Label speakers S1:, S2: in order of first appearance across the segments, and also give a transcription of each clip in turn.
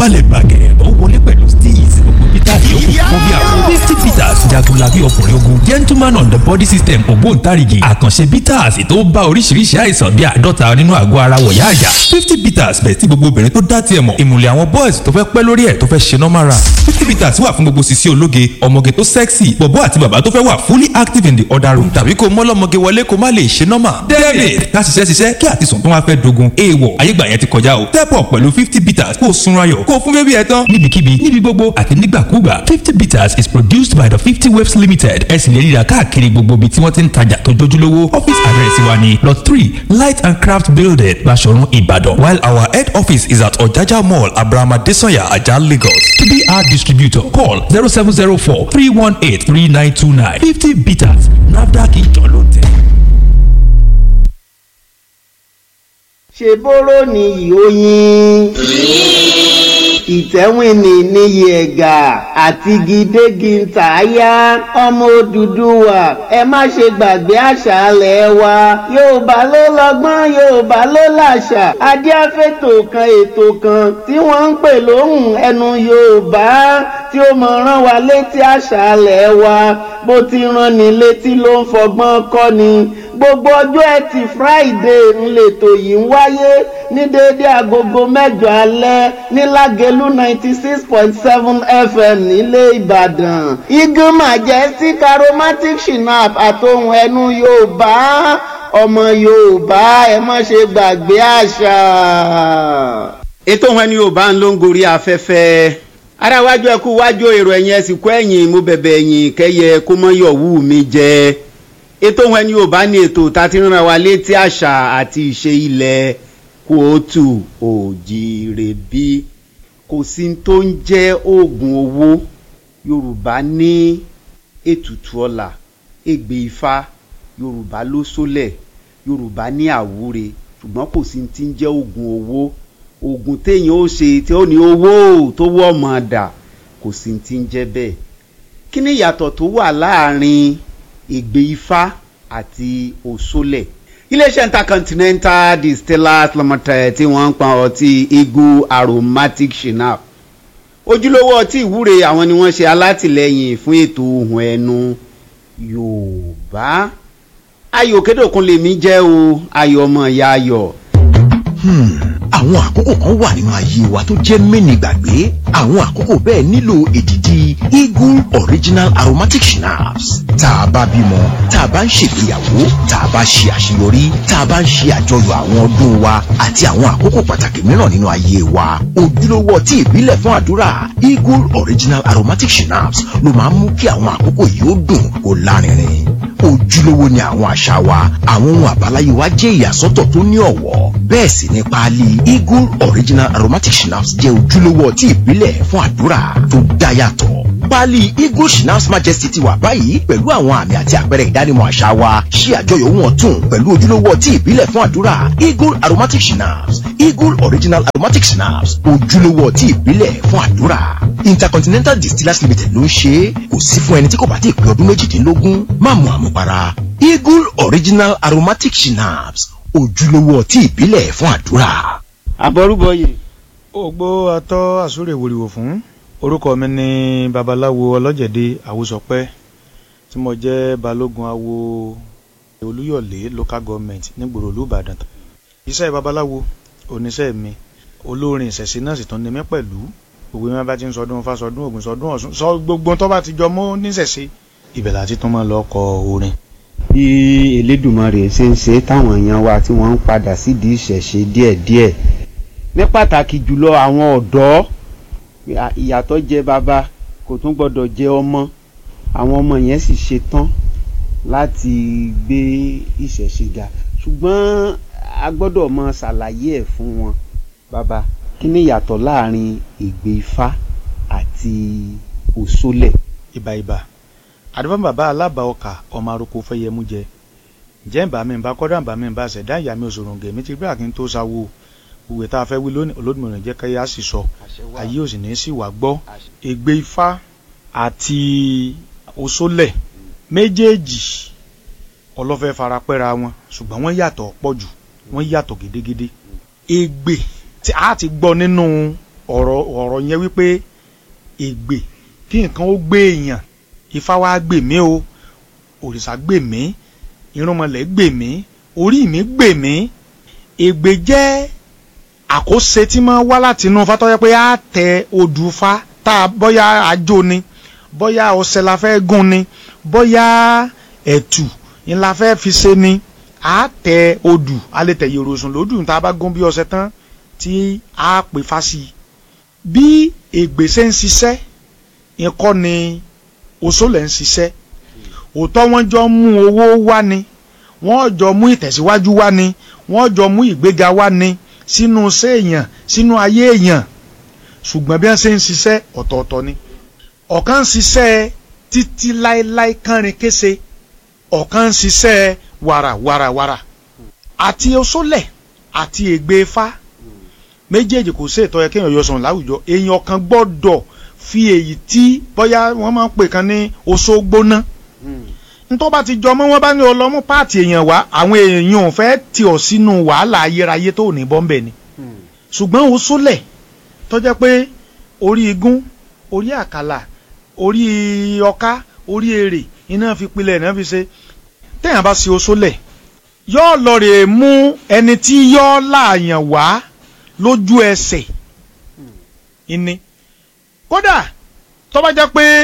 S1: balẹ̀ bàgẹ́ ó wọlé pẹ̀lú steez gbogbo peter yòókù fún bí àwọn fifty peters jagunlabi ọkùnrin ogun gentleman on the body system ògbóǹtarìgì àkànṣe peters tó bá oríṣiríṣi àìsàn bíi àádọ́ta nínú àgọ́ ara wọ̀yá àyà fifty peters bẹ̀ sí gbogbo obìnrin tó dá tiẹ̀ mọ̀ ìmùlẹ̀ àwọn boys tó fẹ́ pẹ́ lórí ẹ̀ tó fẹ́ ṣe normal run fifty peters wà fún gbogbo sisi ológe ọmọge tó sexy bọ̀bọ́ àti bàbá tó fẹ́ wà fully active in the other room tàbí kó mọ́lọ́mọge wọlé kó má lè ṣe normal david ká ṣiṣẹ́ ṣiṣẹ́ kí àtisùn tó wá fẹ́ dogun èèwọ̀ ayégbà yẹn ti kọjá o step up pẹ̀lú fifty peters kó o sunra ayọ̀ kó o fún bébí ẹ tán níbikíbi níbi gbogbo àti nígbàkúgbà fifty peters is produced by the fifty waves limited ẹ sì lè ríra káàkiri gbogbo ibi tí wọ́n ti ń tajà tó jójúlówó office address wa ni lot three light and craft building Baṣọ̀run Ìbàdàn while our head office is at Ọ̀jájá mall abrahama desanya ajah Lagos to be our distributor call zero seven zero four three one eight three nine two nine fifty peters nafdac ìjọ ló tẹ̀.
S2: ṣe bóró ni ìhóyin ìtẹ́wìnì níyì ẹ̀gà àti gidégi ntàáyá ọmọ Odùduwà ẹ má ṣe gbàgbé àṣà alẹ̀ wa Yorùbá ló lọ́gbọ́n Yorùbá ló làṣà adíáfẹ́tò kan ètò kan tí wọ́n ń pè lóhùn ẹnu Yorùbá tí ó mọ̀ rán wa létí àṣà alẹ̀ wa bó ti rán ni létí ló ń fọgbọ́n kọ́ ni gbogbo ọjọ́ ẹtì Friday ńlẹ̀tọ̀ yìí ń wáyé ní déédéé agogo mẹ́jọ alẹ́ ní Lágelú ninety six point seven FM nílé Ìbàdàn Eagle Majestic Aromatic Shinap àtohùn ẹnu Yorùbá ọmọ Yorùbá ẹ má ṣe gbàgbé àṣà.
S3: ètò ohun ẹni Yorùbá ń ló ń gorí afẹ́fẹ́ ara wájú ẹkú wájú èrò ẹ̀yìn ẹ̀sìnkú ẹ̀yìn mo bẹ̀bẹ̀ ẹ̀yìn kẹ́yẹ kó mọ́ yọ̀wú mi jẹ ètò ohun ẹni Yorùbá ní ètò tá a ti rán wa létí àṣà àti ìṣe ilẹ̀ kóòtù òjìrè bí kò sí tó ń jẹ́ oògùn owó Yorùbá ní ètùtù ọlà ègbè ifá Yorùbá ló sólẹ̀ Yorùbá ní àwúre ṣùgbọ́n kò sí ti ń jẹ́ oògùn owó oògùn téèyàn ó ṣe tí ó ní owó tó wọ́ ọmọ dà kò sí ti ń jẹ́ bẹ́ẹ̀ kí ni ìyàtọ̀ tó wà láàrin ègbè ifá àti òṣòlẹ̀ iléeṣẹ́ intercontinental distillers limited tí wọ́n ń pa ọtí eagle aromatic shinap ojúlówó ọtí ìwúre àwọn ni wọ́n ṣe alátìlẹyìn fún ètò ohùn ẹnu yorùbá ayò kédòkun lèmi jẹ́ o ayọ̀ ọmọ ìyá ayọ̀.
S4: àwọn àkókò kan wà nínú ayé wa tó jẹ́ mẹ́ni gbàgbé àwọn àkókò bẹ́ẹ̀ nílò èdìdì eagle original aromatic schnapps tá a bá bímọ tá a bá ń ṣègbéyàwó tá a bá ṣe àṣeyọrí tá a bá ń ṣe àjọyọ̀ àwọn ọdún wa àti àwọn àkókò pàtàkì mìíràn nínú ayé wa ojúlówó ọtí ìbílẹ̀ fún àdúrà eagle original aromatic schnapps ló máa ń mú kí àwọn àkókò yìí ó dùn kó lárinrin ojúlówó ni àwọn àṣà wa àwọn ohun àbáláyé wa jẹ́ ìyàsọ́tọ̀ tó ní ọ̀wọ́ bẹ́ẹ̀ sì ni páálí eagle original aromatic schnapps jẹ́ ojúlówó ọtí ìbílẹ̀ fún àdúrà tó dá yàtọ̀ páálí eagle schnapps majesty ti wà báyìí pẹ̀lú àwọn àmì àti àpẹẹrẹ ìdánimọ̀ àṣà wa ṣí àjọyọ̀ ohun ọ̀tun pẹ̀lú ojúlówó ọtí ìbílẹ̀ fún àdúrà eagle aromatic schnapps eagle original aromatic schnapps ojúlówó ọtí ìbílẹ̀ fún àdúrà intercontinental distillers limited ló ń ṣe é kò sí fún ẹni tí kò bá ti pé ọdún méjìdínlógún má mu àmupara eagle original aromatic schnapps ojúlówó ọtí ìbílẹ̀ fún àdúrà.
S3: àbọrúbọyè.
S5: ògbó atọ́ àsúrè wòlíwò fún orúkọ mi ní babaláwo ọlọ́jẹ̀dẹ̀ àwòsọpẹ́ tí mo jẹ́ balógun awo olúyọ̀lé local government nígboro olúbàdàn iṣẹ́ babaláwo oníṣẹ́ mi olórin ìṣẹ̀ṣe náà sì tún ní mí pẹ̀lú gbogbo mi bá ti ń sọdún fásọdún ògùn sọdún ọ̀ṣun sọ gbogbo tó bá ti jọ mọ́ níṣẹ̀ṣe ibẹ̀ láti tún máa lọ kọ orin.
S6: bí elédùnmarè ṣe ń ṣe táwọn èèyàn wa tí wọ́n ń padà sídìí ìṣẹ̀ṣe díẹ̀díẹ̀ ní pàtàkì jùlọ àwọn ọ̀dọ́ ìyàtọ̀ jẹ bàbá kò tún gbọ́dọ̀ jẹ ọmọ àwọn ọmọ yẹn sì ṣe tán láti gbé ìṣẹ̀ṣe ga ṣùgbọ́n a gbọ́dọ̀ mọ ṣàlàyé ẹ̀ fún wọn bàbá kí ni ìyàtọ̀ láàrin ègbè ifá àti òṣòlẹ̀.
S5: ìbà ìbà àdúgbò bàbá alábà ọkà ọmọ arúgbó fẹyẹmú jẹ ǹjẹ́ ìbá mi ìbá kọ́dà ìbá mi ìbá ṣẹ̀dá ìyá mi òṣòròǹgẹ̀ mi ti gbé àkín tó sáwó òwe tá a fẹ́ wí lónìí olódùmọ̀ràn jẹ́ káyà sì sọ ayé òsì ní sì wá gbọ́ ègbè ifá àti òṣòlẹ̀ méjèèjì ọlọ́fẹ́ farapẹ́ra wọn ṣùgbọ́n wọ́n yàtọ̀ pọ̀ jù wọ́n yàtọ̀ gédégédé ègbè tí a ti gbọ́ nínú ọ̀rọ̀ ọ̀rọ̀ yẹn wípé ègbè kí nǹkan ó gbé èèyàn ifá wa gbè mí o òrìṣà gbè mí irúnmọlẹ̀ gbè mí orí mi gbè mí ègbè jẹ́ àkóse tí máa wá láti inú ifá tó yẹ pé á tẹ odù fa tá a bóyá àjò ni bóyá ọṣẹ la fẹ́ gún ni bóyá ẹ̀tù ni la fẹ́ fi ṣe ni á tẹ odù a lè tẹ yòròsùn lódù tá a bá gún bí ọṣẹ tán tí a pè fa sí i bí ègbè ṣe ń ṣiṣẹ́ ikọ́ ni oṣólẹ̀ ń ṣiṣẹ́ òótọ́ wọ́n jọ mú owó wá ni wọ́n jọ mú ìtẹ̀síwájú wá ni wọ́n jọ mú ìgbéga wá ni sínú iṣẹ́ èèyàn sínú ayé èèyàn ṣùgbọ́n bí wọ́n ṣe ń ṣiṣẹ́ ọ̀tọ̀ọ̀tọ̀ ni ọ̀kan ń ṣiṣẹ́ títí láéláé kánrin kése ọ̀kan ń ṣiṣẹ́ wàràwàràwàrà àti oṣólẹ̀ àti ègbè Ifá méjèèjì kò sí ètò yẹ kéèyàn yọ sọ̀rọ̀ láwùjọ èèyàn kan gbọ́dọ̀ fi èyí tí bóyá wọ́n máa ń pè kan ní oṣó gbóná ntọ́ bá ti jọ mọ́ wọ́n bá ní ọlọ́mú páàtì èèyàn wá àwọn èèyàn ò fẹ́ tì ọ́ sínú wàhálà ayérayé tó ní bọ́m̀bẹ̀ ni ṣùgbọ́n oṣólẹ̀ tó jẹ́ pé orí igún orí àkàlà orí ọká orí èrè iná fi pilẹ̀ iná fi ṣe téèyàn bá ṣe oṣólẹ̀ yóò lọ rè mú ẹni tí yóò láàyàn wá lójú ẹsẹ̀ ìní kódà tó bá jẹ́ pé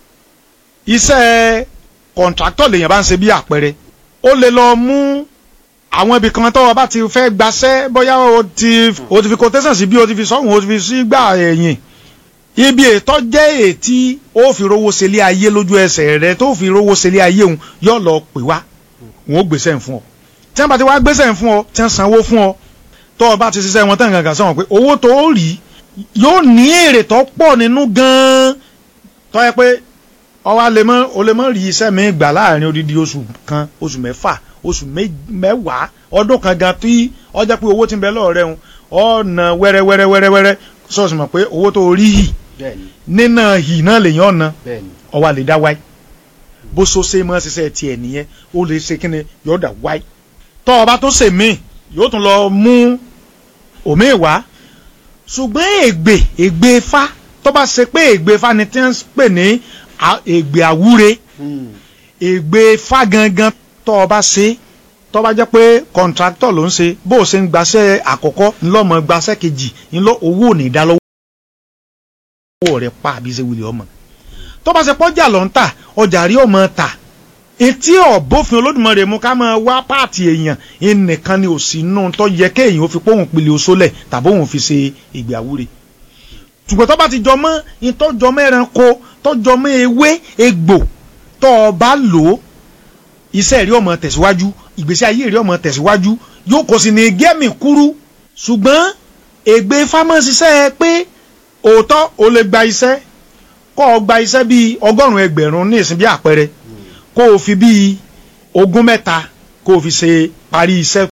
S5: iṣẹ́ kọ̀ǹtráktọ̀ lèèyàn bá ń ṣe bí àpẹẹrẹ ó lè lọ mú àwọn ibì kan tó o bá ti fẹ́ gbaṣẹ́ bóyá o ti o ti fi quotation sí bí o ti fi sọ́hùn o ti fi sí gbà ẹ̀yìn ibi ètò jẹ́ ètí ó fi rówó ṣẹlẹ̀ ayé lójú ẹsẹ̀ rẹ tó fi rówó ṣẹlẹ̀ ayé òun yóò lọ pè wá wọn ó gbèsè ń fún ọ tí wọn bá ti wá gbèsè ń fún ọ tí wọn sanwó fún ọ tó o bá ti ṣiṣẹ́ wọn tán gangan sọ̀rọ̀ pé owó tó o rí yóò ní èrè tó pọ̀ nínú gan-an tó yẹ pé ọwọ́ lè mọ́ o lè mọ́ rí iṣẹ́ mi gbà láàrin odidi oṣù kan oṣù mẹ́fà oṣù mẹ́wàá ọdún kan gan tí ọjà pé owó ti ń bẹ lọ́ọ̀rẹ́ ń ọ̀nà wẹ́rẹ́ wẹ́rẹ́ wẹ́rẹ́ wẹ́rẹ́ sọ̀sì mọ̀ pé owó tó rí yìí nínà yìí náà lèyàn ọ̀nà ọwọ́ lè dá wáyé bó so ṣe mọ́ ṣiṣẹ́ tiẹ̀ nìyẹn ó lè ṣe kí ni yóò dà wáyé tọ́ ọba tó ṣe míì yóò tún lọ mú òmíì wá ṣùgbọ́n ègbè ègbè Ifá tó bá ṣe pé ègbè Ifá ni tí wọ́n ń pè ní ègbè àwúre ègbè Ifá gangan tó o bá ṣe tó bá jẹ́ pé kọ̀ǹtráktọ̀ ló ń ṣe bó o ṣe ń gbaṣẹ́ àkọ́kọ́ ńlọ́mọ gbaṣẹ́ kejì ńlọ owó ò ní dá lọ́wọ́ rẹ̀ pa àbí ṣe wuli ọmọ tó bá ṣe pọ́jà ló ń tà ọjà rí ọmọ tà etí ọ̀bófin Olódùmarè mú ká máa wá páàtì èèyàn ẹnìkan ni ò sí nù tó yẹ kéèyàn ó fi póhùn pìlẹ̀ oṣólẹ̀ tàbí òun fi ṣe ìgbé àwúre ṣùgbọ́n tó bá ti jọmọ́ ìtọ́jọmọ́ ẹranko tọ́jọmọ́ ewé egbò tó o bá lò ó iṣẹ́ rí ọmọ tẹ̀síwájú ìgbésí ayé rí ọmọ tẹ̀síwájú yóò kò sì ní gẹ́mì kúrú ṣùgbọ́n ègbè fámọ́síṣẹ́ pé òótọ́ o lè gba iṣẹ́ kọ́ ọ gba iṣẹ́ bíi ọgọ́rùn-ún ẹgbẹ̀rún ní ìsìn bí àpẹẹrẹ kó o fi bíi ogún mẹ́ta kó o fi ṣe parí iṣẹ́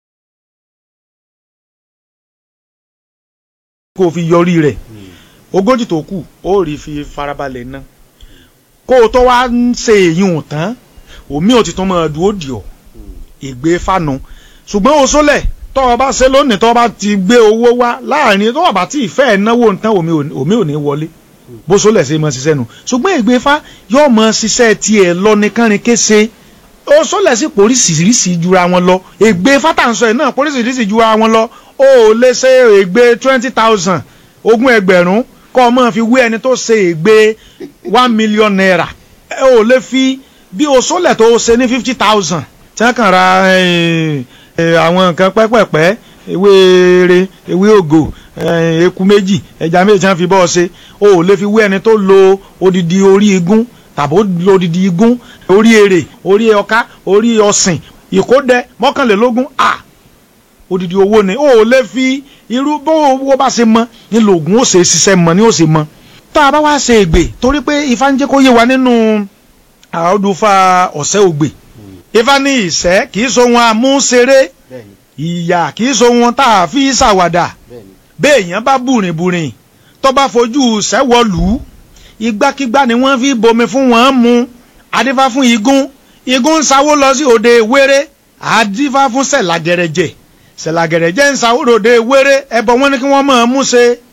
S5: kó o fi yọrí rẹ̀ ogójì tó kù ó rí fi farabalẹ̀ ná kó o tó wá ń ṣe èyí tán omi ò ti tún máa dúró dì ọ́ ìgbé fánu ṣùgbọ́n o sólẹ̀ tó o bá ṣe lónìí tó o bá ti gbé owó wá láàrin tó o bá ti ìfẹ́ náwó nǹkan omi ò ní wọlé bó sólẹ̀ ṣe máa ṣiṣẹ́ nu ṣùgbọ́n ìgbé fá yóò máa ṣiṣẹ́ tiẹ̀ lọ ní kánrin kése o sólẹ̀ sí poríṣiríṣi jura wọn lọ ìgbé fátàǹsọ ẹ̀ náà poríṣiríṣi jura wọn lọ o ò lè ṣe ìgbé twenty thousand ogún ẹgbẹ̀rún kọ́ ọ máa fi wé ẹni tó ṣe ìgbé one million naira ẹ ò lè fi bí o sólẹ̀ tó ṣe ní fifty thousand tí wọ́n kàn ra àwọn nǹkan pẹ́pẹ́pẹ́ ewé eré ewé ògò eku méjì ẹja méjì tí wọ́n fi bọ́ ọ ṣe o ò lè fi wé ẹni tó lo odidi orí igún tàbí ó lo odidi igún orí èrè orí ọká orí ọ̀sìn ìkódẹ mọ́kànlélógún a odidi owó ni o ò lè fi irú bó owó bá ṣe mọ ní lògùn ó ṣe ṣiṣẹ́ mọ ní ó ṣe mọ tá a bá wá ṣe ègbè torí pé ifá ń jẹ́ kó yé wa nínú àádúfà ọ̀sẹ̀ ògbè ifá ní ìṣẹ́ kì í so wọn amúṣeré ìyà kì í so wọn tá a fi ṣàwàdà béèyàn bá bùrìnbùrìn tó bá fojú sẹ́wọ̀lù igbákígbá ni wọ́n fi bomi fún wọn mu adífá fún igún igún ń sawó lọ sí òde wéré adífá fún sẹ̀làgẹ̀rẹ̀jẹ̀ sẹ̀làgẹ̀rẹ̀jẹ̀ ń sawó lòde wéré ẹbọ wọn ni kí wọ́n máa mú ṣe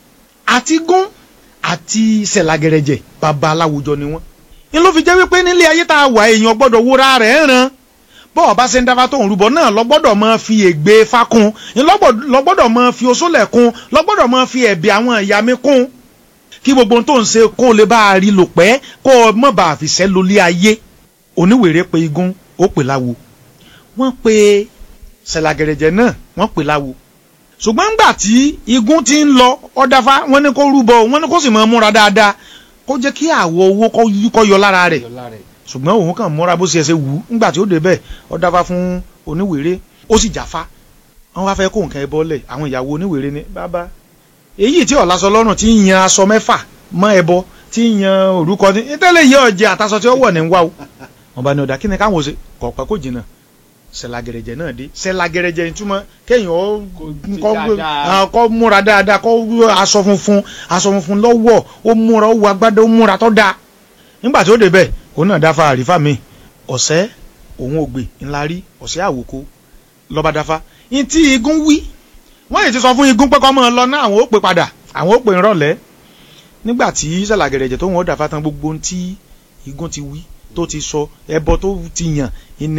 S5: àti gún àti sẹ̀lagẹ̀rẹ̀jẹ̀ bàbá aláwùjọ ni wọ́n ní ló fi jẹ́ wípé nílé ayé tá a wà èèyàn gbọ́dọ̀ wúra rẹ̀ ràn bọ́ọ̀ bá ṣe ń dáfá tó ń rúbọ náà lọ́gbọ́dọ̀ máa fi ègbé fa kún lọ́gbọ́dọ̀ máa fi oṣólẹ̀ kún lọ́gbọ́dọ̀ máa fi ẹ̀bì àwọn ìyá mi kún kí gbogbo ohun tó ń ṣe kó o lè bá a rí lò pẹ́ kó o mọ̀ bá a fi ṣẹ́ lólé ayé oníwèrè pe igun ó pè láwo wọ́n pe sẹ̀làgẹ̀rẹ̀jẹ̀ náà wọ́n pè láwo ṣùgbọ́n ńgbà tí igun ti ń lọ ọ̀dáfá wọ́n ní kó rúbọ wọ́n ní kó sì máa múra dáadáa kó jẹ́ kí àwọ̀ owó kó yọ lára rẹ̀ ṣùgbọ́n òun kàn múra bó ṣe ṣe wù ú ńgbà tí ó débẹ̀ ọ̀dáfá fún oníwèrè ó sì jáfá wọ́n wá fẹ́ kó nǹkan ẹ bọ́lẹ̀ àwọn ìyàwó oníwèrè ní bàbá èyí tí ọ̀làsọ lọ́rùn ti ń yan aṣọ mẹ́fà mọ́ ẹbọ tí ń yan orúkọ ní tẹ́lẹ̀ yẹ ọ̀jẹ̀ àtàṣọ tí ó wọ̀ ní wá o wọ́n bá ní ọ̀dà kí ni káwọn ṣe kọ̀ọ̀pẹ́ kò jìnnà sẹ̀lagẹ̀rẹ̀jẹ̀ náà dé sẹ̀lagẹ̀rẹ̀jẹ̀ ìtumọ̀ kéèyàn kọ́ múra dáadáa kọ́ aṣọ funfun aṣọ funfun lọ́wọ́ ó múra ó wọ agbádá ó múra tó dáa nígbà tí ó débẹ̀ òun náà dáfa àrífà mi ọ̀sẹ́ òun ògbè ńlá rí ọ̀sẹ́ àwòkó lọ́ba dáfa ní tí igun wí wọ́n yìí ti sọ fún igun pé kọ́ mọ́ ọ lọ náà àwọn ó pè padà àwọn ó pè ń rọ̀lẹ́ nígbà tí sẹ̀lagẹ̀rẹ̀jẹ̀ tó wọ́n dáfa tán gbogbo ohun tí igun ti wí tó ti sọ ẹbọ tó ti yàn ìní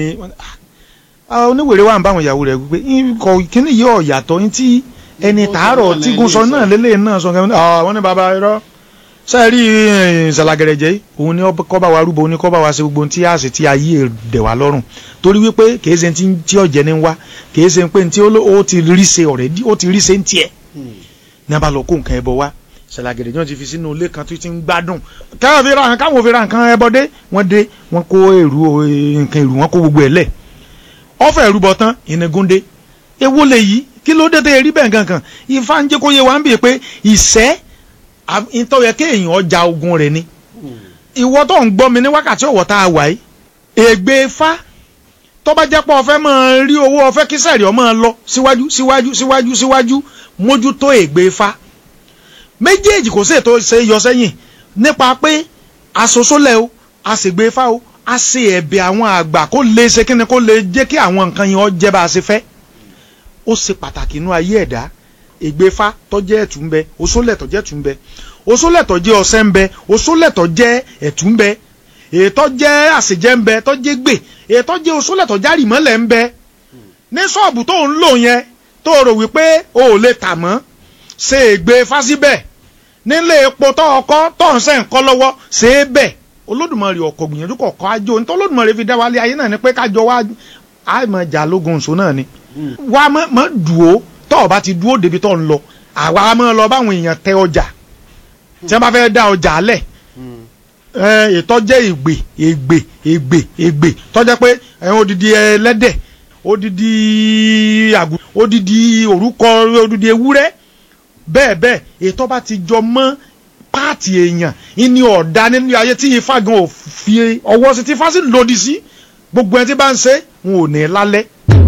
S5: oníwèrè wà ń bá àwọn ìyàwó rẹ̀ wípé kọ kíní yìí ọ̀yàtọ̀ ní tí ẹni tààrọ̀ tí gun sọ náà lélẹ̀ náà sọ kẹ́mi àwọn ní baba irọ́ sẹ́ẹ̀rí ṣàlàgẹ̀rẹ̀jẹ̀ òun ni kọ́ bá wa rúbọ òun ni kọ́ bá wa ṣe gbogbo ohun tí a sì ti ayé dẹ̀ wá lọ́rùn torí wípé kìí ṣe tí ọ̀jẹ̀ ní wá kìí ṣe pé tí ó ti rí ṣe ọ̀rẹ́ ó ti rí ṣe ń tiẹ̀ ní a bá lọ kó nǹkan ẹbọ wá ṣàlàgẹ̀rẹ̀ náà ti fi sínú ilé kan tó ti ń gbádùn káwọn fi ra káwọn fi ra nǹkan ẹbọ dé wọ́n dé wọ́n kó èrú nǹkan èrú wọ́n kó gbogbo ẹ̀ lẹ̀ ọfẹ ìrúbọ tán ìnigúndé ewo lè yí kí ló dé tẹ rí bẹ́ẹ̀ gangan ifá ń jẹ́ kó yé wa ń bì pé ìṣẹ́ ìtọ́yẹ kéèyàn ọjà ogun rẹ̀ ni ìwọ tó ń gbọ́ mi ní wákàtí ọ̀wọ́ tá a wà yìí ègbé fá tó bá jẹ́ pé ọ̀fẹ́ máa rí owó ọ̀fẹ́ kí sẹ̀rí ọ máa lọ síwájú síwájú síwájú síwájú mójútó ègbé fá méjèèjì kò sí ètò ṣe yọ sẹ́yìn nípa pé asosólẹ̀ o àṣègbè fá o a ṣe ẹ̀bẹ̀ àwọn àgbà kó lè ṣe kíni kó lè jẹ́ kí àwọn nǹkan yẹn ó jẹ́ bá a ṣe fẹ́ ó ṣe pàtàkì inú ayé ẹ̀dá ègbéfá tọ́jẹ́ ẹ̀tún ń bẹ oṣólẹ̀ tọ́jẹ́ ẹ̀tún ń bẹ oṣólẹ̀ tọ́jẹ́ ọṣẹ ń bẹ oṣólẹ̀ tọ́jẹ́ ẹ̀tún ń bẹ ètò jẹ́ àṣejẹ́ ń bẹ tọ́jẹ́ gbè ètò jẹ́ oṣólẹ̀ tọ́jẹ́ àrìmọ́lẹ̀ ń bẹ ní ṣọ́ọ̀bù tó ń lò yẹn tó rò wípé o ò lè tà mọ́ ṣe ègbéfá síbẹ̀ nílé epo tó ọkọ́ tó ń sẹ́ ń kọ́ lọ́wọ́ ṣe é bẹ̀ olódùmarè ọkọ̀ gbìyànjú kọ̀ọ̀kan ajó nítorí olódùmarè fi dá wa lé ayé náà ni pé kájọ wá àmọ́ jà lógun nsọ náà ni wá mọ́ dùó tọ́ ọ bá ti dúó débi tó ń lọ àwa mọ́ lọ báwọn èèyàn tẹ ọjà tí wọ́n bá fẹ́ dá ọjà lẹ̀ ètò jẹ́ ègbè ègbè ègbè ègbè tọ́jẹ́ pé odidi ẹlẹ́dẹ̀ odidi àgùn odidi òrúkọ odidi ewúrẹ́ bẹ́ẹ̀ bẹ́ẹ̀ ètò bá ti jọ mọ́ páàtì èèyàn ìní ọ̀dà nínú ayé tí ifá gan ò fi ọwọ́ sí tí ifá sì lòdì sí gbogbo ẹni tí bá ń ṣe wọn ò ní lálẹ́.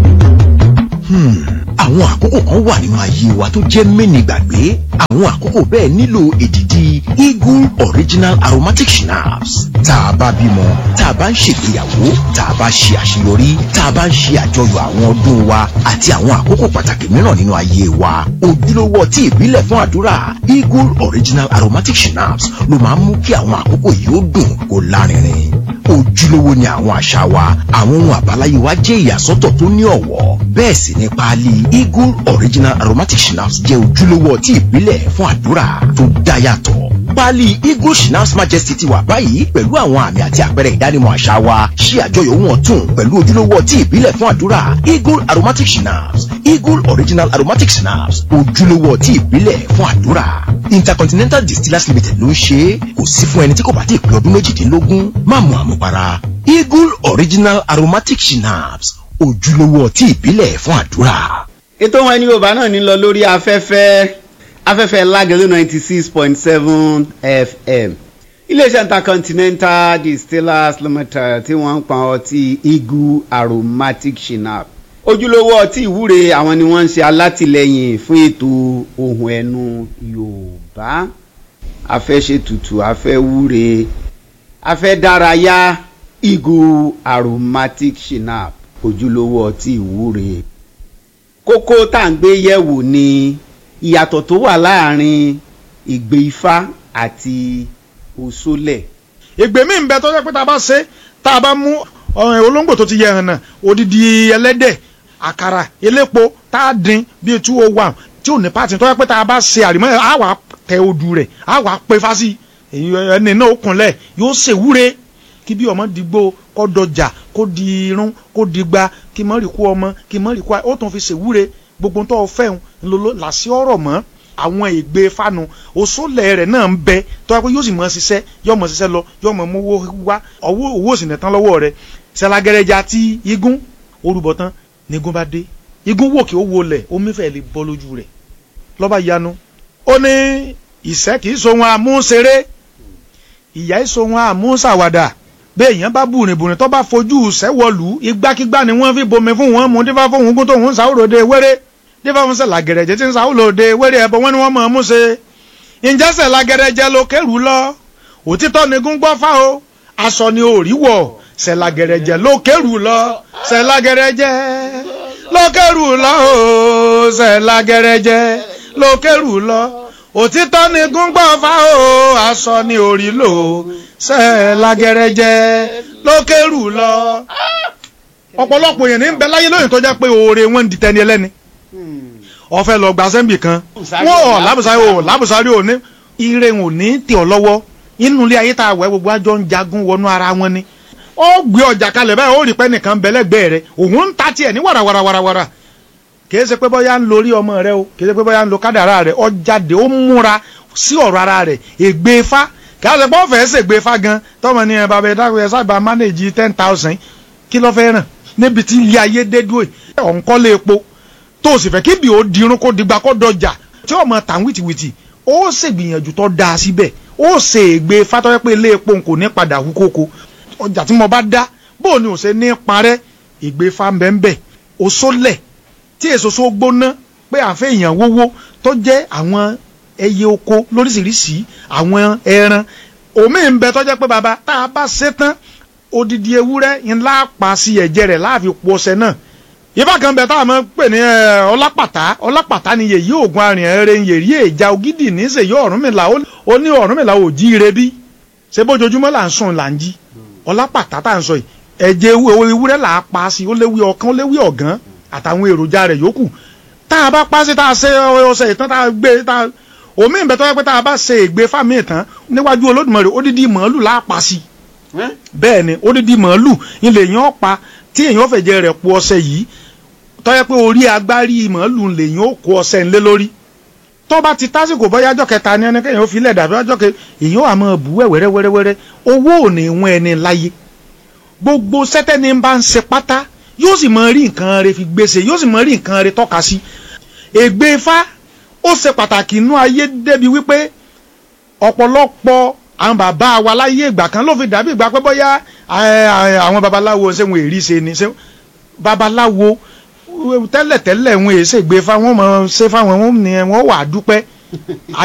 S4: àwọn àkókò kan wà nínú ayé wa tó jẹ́ mẹ́ni gbàgbé àwọn àkókò bẹ́ẹ̀ nílò èdìdì eagle original aromatic schnapps tá a bá bímọ tá a bá ń ṣègbéyàwó tá a bá ṣe àṣeyọrí tá a bá ń ṣe àjọyọ̀ àwọn ọdún wa àti àwọn àkókò pàtàkì mìíràn nínú ayé wa ojúlówó ọtí ìbílẹ̀ fún àdúrà eagle original aromatic schnapps ló máa ń mú kí àwọn àkókò yìí ó dùn kó lárinrin ojúlówó ni àwọn àṣà wa àwọn ohun àbáláyé wa jẹ́ ìyàsọ́tọ̀ tó ní ọ̀wọ́ bẹ́ẹ̀ sì ni páálí eagle original aromatic schnapps jẹ́ ojúlówó ọtí ìbílẹ̀ fún àdúrà tó dá yàtọ̀ páálí eagle schnapps majesty ti wà báyìí pẹ̀lú àwọn àmì àti àpẹẹrẹ ìdánimọ̀ àṣà wa ṣí àjọyọ̀ ohun ọ̀tun pẹ̀lú ojúlówó ọtí ìbílẹ̀ fún àdúrà eagle aromatic schnapps eagle original aromatic schnapps ojúlówó ọtí ìbílẹ̀ fún àdúrà intercontinental distillers limited ló ń ṣe é kò sí fún ẹni tí kò bá ti pé ọdún méjìdínlógún má mu àmupara eagle original aromatic schnapps ojúlówó ọtí ìbílẹ̀ fún àdúrà.
S3: ètò wọn ní yorùbá náà ní lọ lórí afẹ́fẹ́ afẹ́fẹ́ lágẹ̀lú ninety six point seven fm iléeṣẹ́ intercontinental distillers limited tí wọ́n ń pa ọtí eagle aromatic schnapps ojúlówó ọtí ìwúre àwọn ni wọ́n ń ṣe alátìlẹyìn fún ètò ohun ẹnu yorùbá afẹ́ṣètùtù afẹ́wúre afẹ́dárayá eagle aromatic schnapps ojúlówó ọtí ìwúre kókó tá à ń gbé yẹ̀wò ni ìyàtọ̀ tó wà láàrin ìgbé ifá àti òṣòlẹ̀.
S5: ìgbè mí ń bẹ tó jẹ́ pé tá a bá ṣe tá a bá mú ọ̀rìn olóńgbò tó ti yẹ hàn náà odidi ẹlẹ́dẹ̀ àkàrà elépo tá a dín bíi two oh one tí ò ní pàtì tó jẹ́ pé tá a bá ṣe àrímọ́ ẹ̀ á wà á tẹ odù rẹ̀ á wà á pé fásì èyí ẹni náà ó kúnlẹ̀ yóò ṣèwúre kí bí ọmọ dìgbò kó dọjà kó di irun kó di gba kí mọ́ rí kú ọmọ kí mọ́ rí kú ó tún fi ṣèwúre gbogbo tó fẹ́ ń lolo làṣí ọ̀rọ̀ mọ́ àwọn ègbè fanu òṣòlẹ̀ rẹ̀ náà ń bẹ tó wá pé yóò sì mọ ṣiṣẹ́ yóò mọ ṣiṣẹ́ lọ yóò mọ mówó wá owó owó sì nẹ̀tán lọ́wọ́ rẹ̀ ṣẹlagẹrẹjà tí igun orúbọ tán nígun bá dé igun wò kí ó wọlẹ̀ omi fẹ́ lè bọ́ lójú rẹ̀ lọ́ba yanu ó ní ìṣẹ́ kìí sohun àmúṣeré ìyá ìsohun àmúṣàwàdà bẹ́ẹ̀ èèyàn bá bùrìnbùrìn tó bá fojú sẹ́wọ̀lù igbákígbá ni wọ́n fi bomi fún wọn mú dífá fún ogun tó ń sáwòròde wéré dífá fún sẹ́lá gẹ̀rẹ́jẹ́ tí ń sáwòròde wéré ẹ̀bọ wọn ni wọ́n mọ̀ ọ́n mú ṣe. ǹjẹ́ sẹ́lá gẹ̀rẹ́jẹ́ ló kẹ́rù lọ òtítọ́ ni gún gbọ́ fá o aṣọ ni òrí wọ̀ sẹ́lá gẹ̀rẹ́jẹ́ ló kẹ́rù lọ sẹ́lá gẹ̀rẹ́jẹ́ ló kẹ́rù lọ o sẹ́lá gẹ̀rẹ́jẹ́ ló kẹ́rù lọ òtítọ́ ni gún gbọ́ fá o aṣọ ni òrí lò ṣe lágẹrẹjẹ lókèrú lọ. ọ̀pọ̀lọpọ̀ èèyàn ní ń bẹ láyé lóyìn tó jẹ́ pé oore wọn ń di tẹni ẹlẹ́ni. ọ̀fẹ́ lọ gba sẹ́ńbì kan wọ́n ọ̀ lábùsárì ò lábùsárì ò ní ire ò ní tì ọ́ lọ́wọ́ inú ilé ayé tá a wẹ̀ gbogbo àjọ ń jagun wọnú ara wọn ni. ó gbé ọjà kalẹ̀ báyìí ó rí pẹ́ nìkan bẹ́lẹ́gbẹ́ rẹ̀ òun ń ta tiẹ̀ ní wàràwàràwàrà kìí ṣe pé bóyá ń lórí ọmọ rẹ o kìí ṣe pé bóyá ń lo kádàrá rẹ ó jáde ó múra sí ọ̀rọ̀ ara rẹ̀ ègbé fá kí a ṣe pé ọ̀fẹ́ ṣègbè fa gan tọmọ ní ẹ bàbá ẹ dákun ẹ sábà manage ten thousand kí ló fẹ́ ràn níbi tí ilé ayé dé dúró ẹ ọ̀ ń kọ́lé epo tó o sì fẹ́ kí bí o dirun kó digba kó dọjà tí ọmọ tàn wìtìwìtì ó ṣègbìyànjú tó dáa síbẹ̀ ó ṣe ègbè fatọ́yẹ́ pé ilé epo kò ní padà hú kókó ọjà tí mo bá dá bó ni ò ṣe ní parẹ́ ègbè fa mbẹ́mbẹ́ òṣòlẹ̀ tí èso so gbóná pé àfẹ́ èèyàn wówó tó jẹ́ àwọn ẹyẹ oko lóríṣiríṣi àwọn ẹran omi ń bẹ tọ́jẹ́ pé baba tá a bá ṣe tán odidi ewúrẹ́ ńlá pa sí ẹ̀jẹ̀ rẹ̀ láàfin po ọṣẹ náà ìbá kan bẹ táwọn máa ń pè ní ọlápàtà ọlápàtà ni yèyí oògùn arìn ẹrẹ yèyí èjà ògidì ní sèyí ọ̀rúnmìlà ó ní ọ̀rúnmìlà ò jí ire bí ṣé bójoojúmọ́ là ń sùn là ń jí ọlápàtà tá à ń sọ yìí ẹ̀jẹ̀ ewúrẹ́ là á pa sí ó léwí ọkàn ó léwí ọ̀gán àtàwọn èròjà rẹ̀ yòókù tá a bá pa sí tá a ṣe ọṣẹ ìtàn tá a gbé tá a omi ìbẹ tó yẹ pé tá a bá ṣe ègbé fámi ìtàn níwájú olódùmarè odidi màálù láàpá sí bẹ́ẹ̀ ni odidi màálù ilé èèyàn pa tí èèyàn fẹ̀jẹ̀ rẹ̀ po ọṣẹ yìí tó yẹ pé orí agbárí màálù lèèyàn ó kó ọṣẹ ńlé lórí tó bá ti tásìkò bóyá ọjọ́ kẹta ni ẹni kéèyàn ó fi lẹ̀ dàbí ọjọ́ kẹ èèyàn á máa bù wẹ́wẹ́rẹ́ wẹ́rẹ́wẹ́rẹ́ owó ò ní wọ́n ẹni láyé gbogbo sẹ́tẹ́ni bá ń ṣe pátá yóò sì máa rí nǹkan rẹ̀ fi gbèsè yóò sì máa rí nǹkan rẹ̀ tọ́ka sí ègbé fá ó ṣe pàtàkì inú ayé débi wípé ọ̀pọ̀lọpọ̀ àwọn bàbá wa láyé ìgbà kan ló fi dàbí ìgbà pé bóyá àwọn babaláwo ṣé wọn èrí ṣe ni babaláwo tẹ́lẹ̀tẹ́lẹ̀ wọn èsè gbé fáwọn ọmọ ṣe fáwọn wọn ni wọn wà á dúpẹ́